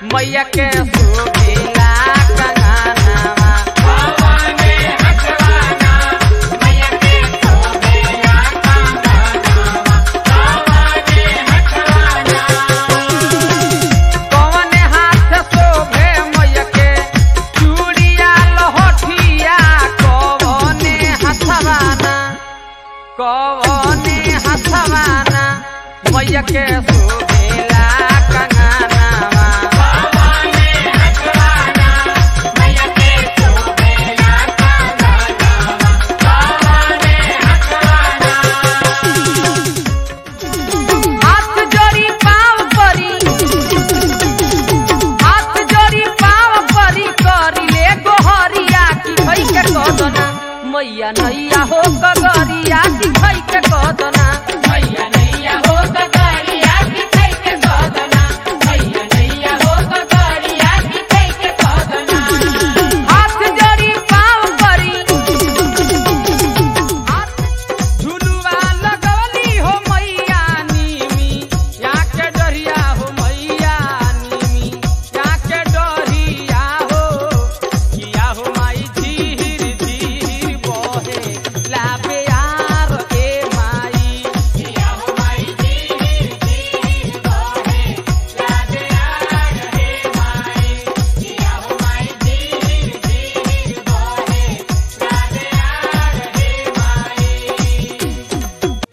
मैया के सुबेला कंगनवा कौन हाथ शोभे मैया के चूड़िया लहठिया कौन हथवाना कौन हथवाना मैया के सुबेला कंगनवा हाथ जोड़ी पाँव परी हाथ जोड़ी पाँव परी करी ले गोहरिया की भई के कदना मैया नैया हो कगरिया की भई के कदना मैया नैया हो कगरिया की भई के कदना मैया नैया हो कगरिया की भई के कदना हाथ जोड़ी पाँव परी झुलुआ लगवली हो मैया नीमी या के डरिया हो मैया नीमी या के डरिया हो किया हो माई धीर धीर बहे लाबे यार ए माई किया हो माई धीर धीर बहे लाबे यार ए माई किया हो माई धीर धीर बहे लाबे यार ए माई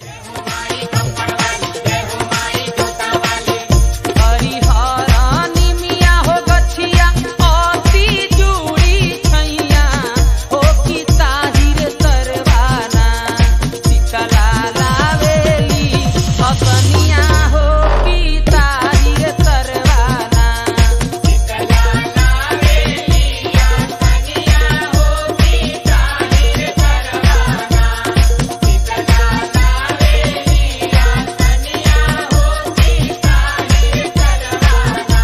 हरिहरानी मिया हो गछिया अति जुड़ी छैया हो की ताहिर तरवाना शीतला लावेली हसनिया हो की ताहिर तरवाना शीतला लावेली हसनिया हो की ताहिर तरवाना शीतला लावेली हसनिया हो की ताहिर तरवाना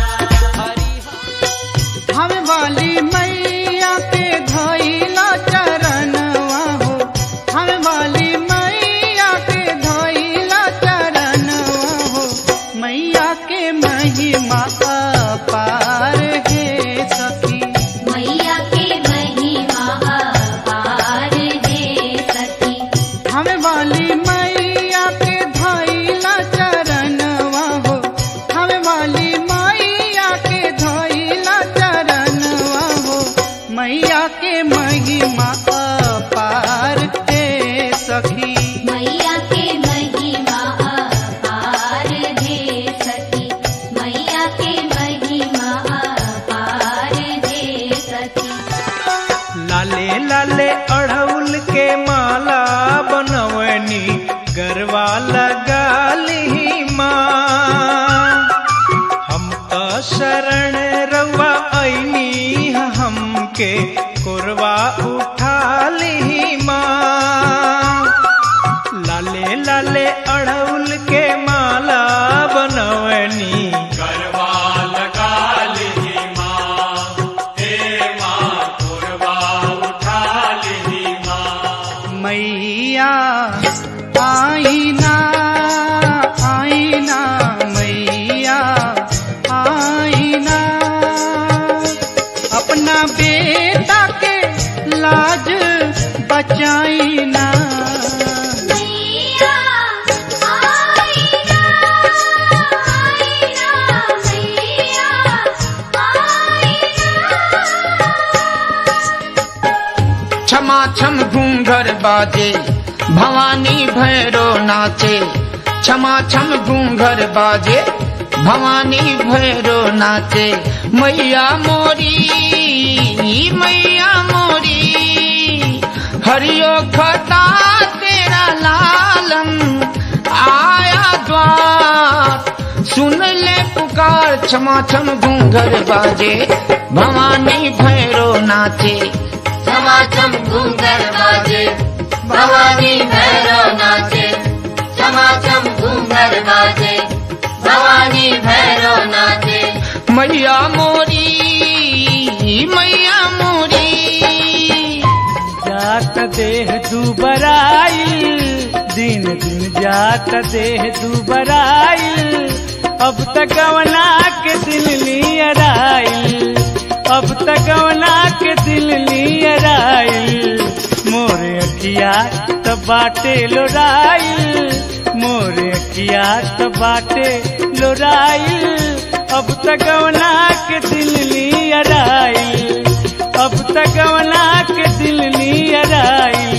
हरिहर हम वाली मैया के धइला चरणवा हो हम वाली मैया के धइला चरणवा हो मैया के महिमा अपार हे सखी मैया के महिमा अपार हे सखी हम वाली मैया के धइला चरणवा हो हम वाली मैया के धइला चरणवा हो मैया के महिमा अपार हे सखी मैया के महिमा अपार हे सखी मैया के महिमा अपार हे सखी लाले लाले अड़हुल के माला बनवनी गरवा लगाली माँ हम तो शरण रवा ऐनी हमके कोरवा उठाली माँ लाले लाले अड़हुल के माला बनवनी गरबा लगा ली माँ हे माँ कोरबा उठा ली माँ मैया आईना आईना मैया आईना अपना बेटा के लाज बचाईना मैया आईना आईना मैया आईना क्षमा छम घूंघर बाजे भवानी भैरो नाचे क्षमा छम घूंघर बाजे भवानी भैरो नाचे मैया मोरी मैया मोरी हरियो खता तेरा लालम आया द्वार सुन ले पुकार क्षमा छम घूंघर बाजे भवानी भैरो नाचे समाचम घूंघर बाजे भवानी भैरव नाचे समाचम घूंघर बाजे भवानी भैरव नाचे मैया मोरी मैया मोरी जात देह दुबराई दिन दिन जात देह दुबराई अब तक गवना के दिल नियर आइल अब तक गवना के दिल नियर आइल मोरे अखिया त बाटे लोराइल मोरे अखिया त बाटे लोराइल अब तक गवना के दिल नियर आइल अब तक गवना के दिल नियर आइल